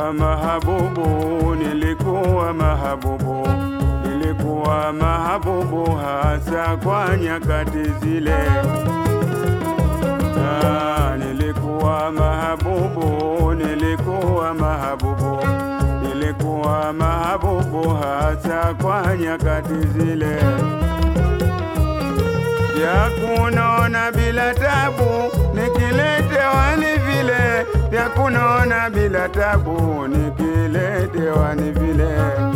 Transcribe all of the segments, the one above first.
nilikuwa mahabubu, nilikuwa mahabubu, nilikuwa mahabubu hasa kwa nyakati zile. Ah, nilikuwa mahabubu, nilikuwa mahabubu, nilikuwa mahabubu hasa kwa nyakati zile vya kunona bila tabu, nikiletewa ni vile vya kunona bila tabu, nikiletewa ni vile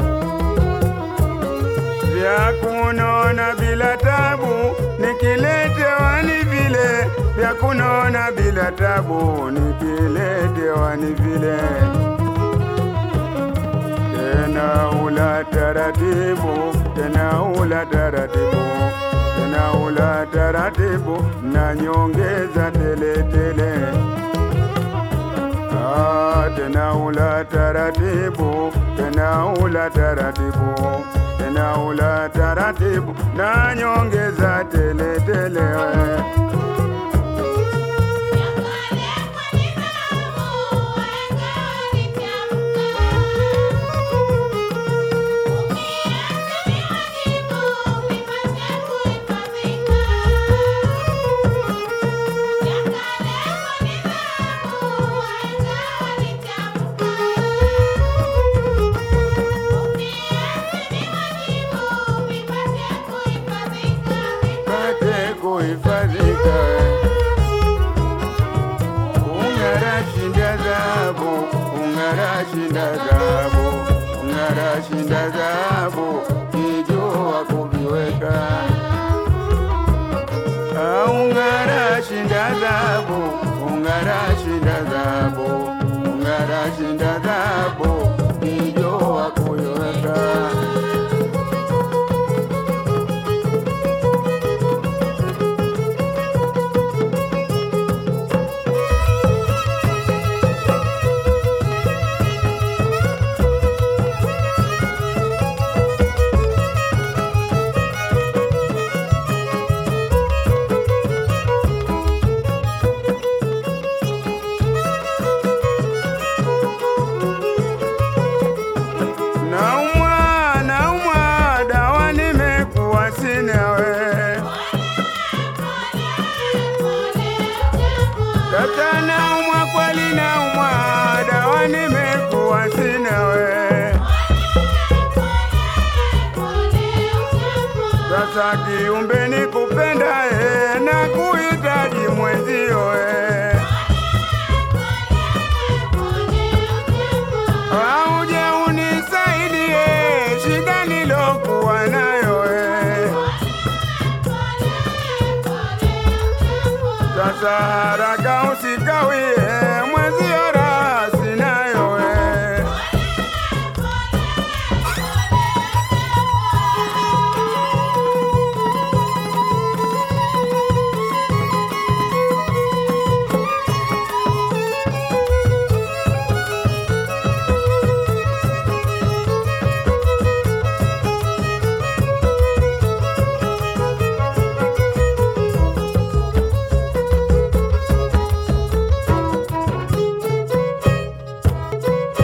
vya kunona bila tabu, nikiletewa ni vile vya kunona bila tabu, nikiletewa ni vile tena ula taratibu, tena ula taratibu, tena ula taratibu, na nyongeza tele tele. Ah, tena ula taratibu, tena ula taratibu, tena ula taratibu, na nyongeza tele tele. Pate kuhifadhika, ung'ara shinda dhahabu, ung'ara shinda dhahabu, ung'ara shinda dhahabu, kijua kuviweka. Ah, Ung'ara shinda dhahabu, ung'ara shinda dhahabu, ung'ara shinda dhahabu, kijua kuviweka. Naumwa, naumwa, dawa nimekuwa sina we. Tata naumwa, kweli naumwa, dawa nimekuwa sina we. Sasa kiumbe nikupenda e, na kuhitaji mwenzio e. Auje unisaidie shida nilokuwa nayo e. Sasa haraka usikawie